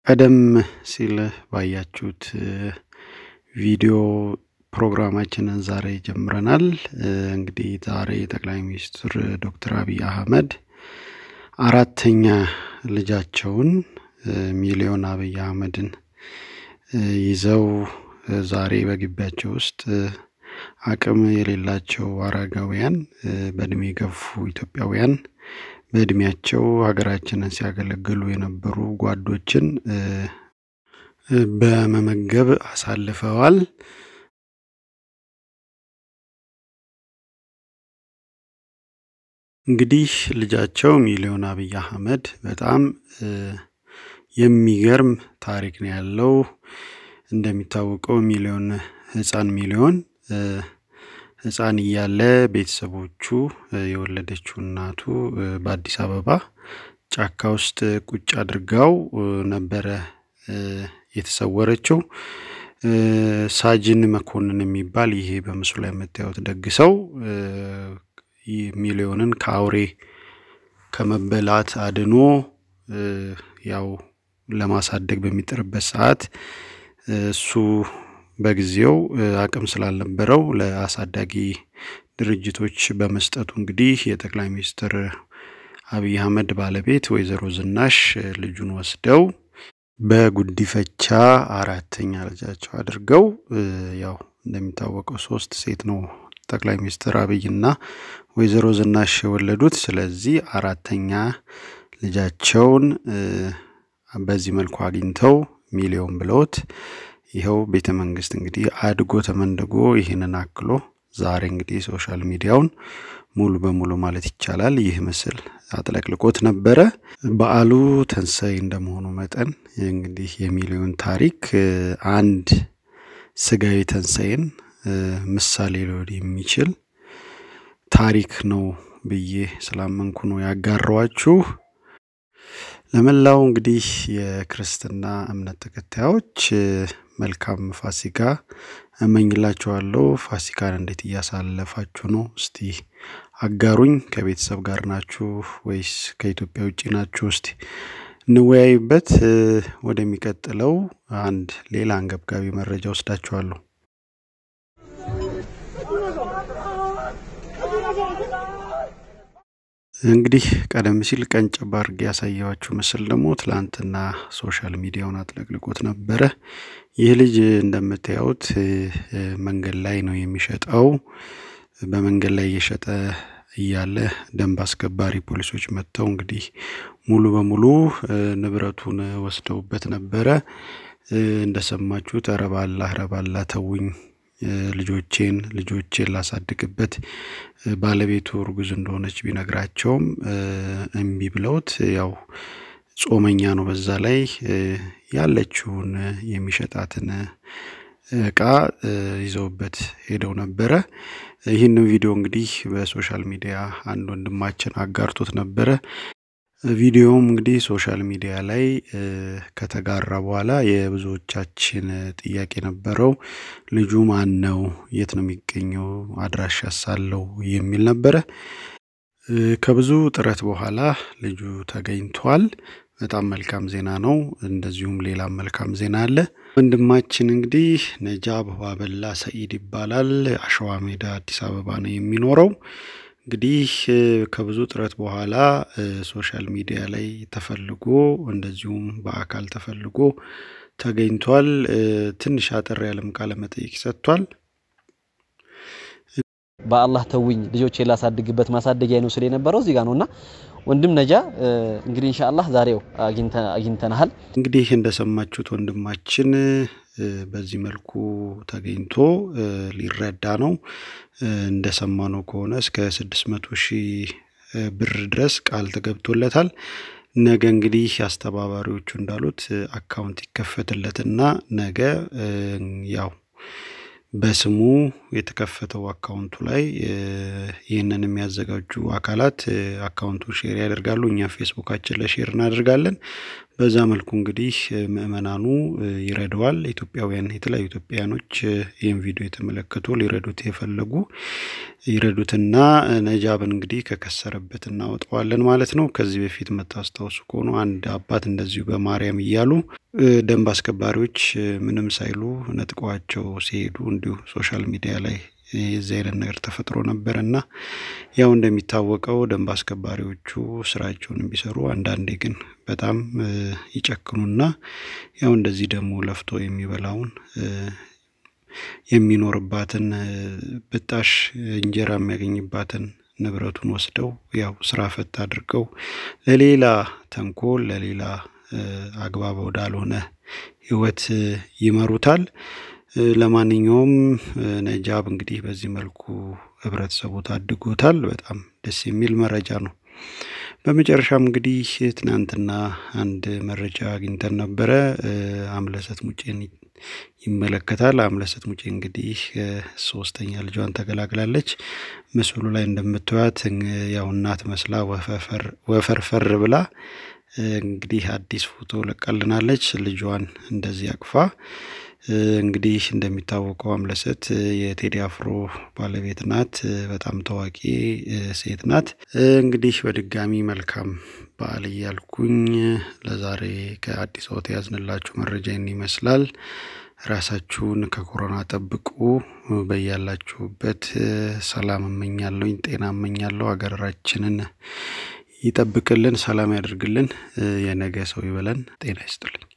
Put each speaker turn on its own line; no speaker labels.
ቀደም ሲል ባያችሁት ቪዲዮ ፕሮግራማችንን ዛሬ ጀምረናል። እንግዲህ ዛሬ ጠቅላይ ሚኒስትር ዶክተር አብይ አህመድ አራተኛ ልጃቸውን ሚሊዮን አብይ አህመድን ይዘው ዛሬ በግቢያቸው ውስጥ አቅም የሌላቸው አረጋውያን፣ በእድሜ የገፉ ኢትዮጵያውያን በእድሜያቸው ሀገራችንን ሲያገለግሉ የነበሩ ጓዶችን በመመገብ አሳልፈዋል። እንግዲህ ልጃቸው ሚሊዮን አብይ አህመድ በጣም የሚገርም ታሪክ ነው ያለው። እንደሚታወቀው ሚሊዮን ህፃን ሚሊዮን ህፃን እያለ ቤተሰቦቹ የወለደችው እናቱ በአዲስ አበባ ጫካ ውስጥ ቁጭ አድርጋው ነበረ የተሰወረችው። ሳጅን መኮንን የሚባል ይሄ በምስሉ ላይ የምታዩት ደግ ሰው ሚሊዮንን ከአውሬ ከመበላት አድኖ ያው ለማሳደግ በሚጥርበት ሰዓት እሱ በጊዜው አቅም ስላልነበረው ለአሳዳጊ ድርጅቶች በመስጠቱ እንግዲህ የጠቅላይ ሚኒስትር አብይ አህመድ ባለቤት ወይዘሮ ዝናሽ ልጁን ወስደው በጉዲፈቻ አራተኛ ልጃቸው አድርገው ያው እንደሚታወቀው ሶስት ሴት ነው ጠቅላይ ሚኒስትር አብይና ወይዘሮ ዝናሽ የወለዱት። ስለዚህ አራተኛ ልጃቸውን በዚህ መልኩ አግኝተው ሚሊዮን ብለውት ይኸው ቤተ መንግስት እንግዲህ አድጎ ተመንድጎ ይህንን አክሎ ዛሬ እንግዲህ ሶሻል ሚዲያውን ሙሉ በሙሉ ማለት ይቻላል ይህ ምስል አጥለቅልቆት ነበረ። በዓሉ ትንሣኤ እንደመሆኑ መጠን እንግዲህ የሚሊዮን ታሪክ አንድ ስጋዊ ትንሣኤን ምሳሌ ሊሆን የሚችል ታሪክ ነው ብዬ ስላመንኩ ነው ያጋራዋችሁ። ለመላው እንግዲህ የክርስትና እምነት ተከታዮች መልካም ፋሲካ እመኝላችኋለሁ። ፋሲካን እንዴት እያሳለፋችሁ ነው? እስቲ አጋሩኝ። ከቤተሰብ ጋር ናችሁ ወይስ ከኢትዮጵያ ውጭ ናችሁ? እስቲ እንወያይበት። ወደሚቀጥለው አንድ ሌላ አንገብጋቢ መረጃ ወስዳችኋለሁ። እንግዲህ ቀደም ሲል ቀንጨብ አድርጌ ያሳየኋችሁ ምስል ደግሞ ትላንትና ሶሻል ሚዲያውን አጥለቅልቆት ነበረ። ይህ ልጅ እንደምታዩት መንገድ ላይ ነው የሚሸጠው። በመንገድ ላይ እየሸጠ እያለ ደንብ አስከባሪ ፖሊሶች መጥተው እንግዲህ ሙሉ በሙሉ ንብረቱን ወስደውበት ነበረ። እንደሰማችሁት ኧረ ባላህ ኧረ ባላህ ተውኝ ልጆቼን ልጆቼን ላሳድግበት ባለቤቱ እርጉዝ እንደሆነች ቢነግራቸውም እምቢ ብለውት ያው ጾመኛ ነው። በዛ ላይ ያለችውን የሚሸጣትን እቃ ይዘውበት ሄደው ነበረ። ይህንን ቪዲዮ እንግዲህ በሶሻል ሚዲያ አንድ ወንድማችን አጋርቶት ነበረ። ቪዲዮውም እንግዲህ ሶሻል ሚዲያ ላይ ከተጋራ በኋላ የብዙዎቻችን ጥያቄ ነበረው። ልጁ ማን ነው? የት ነው የሚገኘው? አድራሻ ሳለው የሚል ነበረ። ከብዙ ጥረት በኋላ ልጁ ተገኝቷል። በጣም መልካም ዜና ነው። እንደዚሁም ሌላም መልካም ዜና አለ። ወንድማችን እንግዲህ ነጃ በዋበላ ሰኢድ ይባላል። አሸዋ ሜዳ አዲስ አበባ ነው የሚኖረው። እንግዲህ ከብዙ ጥረት በኋላ ሶሻል ሚዲያ ላይ ተፈልጎ እንደዚሁም በአካል ተፈልጎ ተገኝቷል። ትንሽ አጠር ያለም ቃለ መጠይቅ ሰጥቷል።
በአላህ ተውኝ ልጆቼ ላሳድግበት ማሳደጊያ ነው ስለ የነበረው እዚህ ጋር ነውና ወንድም ነጃ እንግዲህ ኢንሻአላህ ዛሬው አግኝተናሃል።
እንግዲህ እንደሰማችሁት ወንድማችን በዚህ መልኩ ተገኝቶ ሊረዳ ነው። እንደሰማነው ከሆነ እስከ ስድስት መቶ ሺህ ብር ድረስ ቃል ተገብቶለታል። ነገ እንግዲህ አስተባባሪዎቹ እንዳሉት አካውንት ይከፈትለትና ነገ ያው በስሙ የተከፈተው አካውንቱ ላይ ይህንን የሚያዘጋጁ አካላት አካውንቱን ሼር ያደርጋሉ። እኛ ፌስቡካችን ላይ ሼር እናደርጋለን። በዛ መልኩ እንግዲህ ምእመናኑ ይረደዋል። ኢትዮጵያውያን የተለያዩ ኢትዮጵያውያኖች ይህን ቪዲዮ የተመለከቱ ሊረዱት የፈለጉ ይረዱትና ነጃብን እንግዲህ ከከሰረበት እናወጣዋለን ማለት ነው። ከዚህ በፊት የምታስታውሱ ከሆኑ አንድ አባት እንደዚሁ በማርያም እያሉ ደንብ አስከባሪዎች ምንም ሳይሉ ነጥቀዋቸው ሲሄዱ እንዲሁ ሶሻል ሚዲያ ላይ የዚህ አይነት ነገር ተፈጥሮ ነበር እና ያው እንደሚታወቀው ደንብ አስከባሪዎቹ ስራቸውን ቢሰሩ አንዳንዴ ግን በጣም ይጨክኑና ያው እንደዚህ ደግሞ ለፍቶ የሚበላውን የሚኖርባትን ብጣሽ እንጀራ የሚያገኝባትን ንብረቱን ወስደው ያው ስራ ፈት አድርገው ለሌላ ተንኮል ለሌላ አግባብ ወዳልሆነ ህይወት ይመሩታል። ለማንኛውም ነጃብ እንግዲህ በዚህ መልኩ ህብረተሰቡ ታድጎታል። በጣም ደስ የሚል መረጃ ነው። በመጨረሻም እንግዲህ ትናንትና አንድ መረጃ አግኝተን ነበረ። አምለሰት ሙጬን ይመለከታል። አምለሰት ሙጬ እንግዲህ ሶስተኛ ልጇን ተገላግላለች። ምስሉ ላይ እንደምታዩት ያው እናት መስላ ወፈርፈር ብላ እንግዲህ አዲስ ፎቶ ለቃልናለች። ልጇን እንደዚህ አቅፋ እንግዲህ እንደሚታወቀው አምለሰት የቴዲ አፍሮ ባለቤት ናት። በጣም ታዋቂ ሴት ናት። እንግዲህ በድጋሚ መልካም በዓል እያልኩኝ ለዛሬ ከአዲስ አበባ ያዝንላችሁ መረጃ ይህን ይመስላል። ራሳችሁን ከኮሮና ጠብቁ። በያላችሁበት ሰላም እመኛለሁኝ፣ ጤና እመኛለሁ። ሀገራችንን ይጠብቅልን፣ ሰላም ያደርግልን። የነገ ሰው ይበለን። ጤና ይስጥልኝ።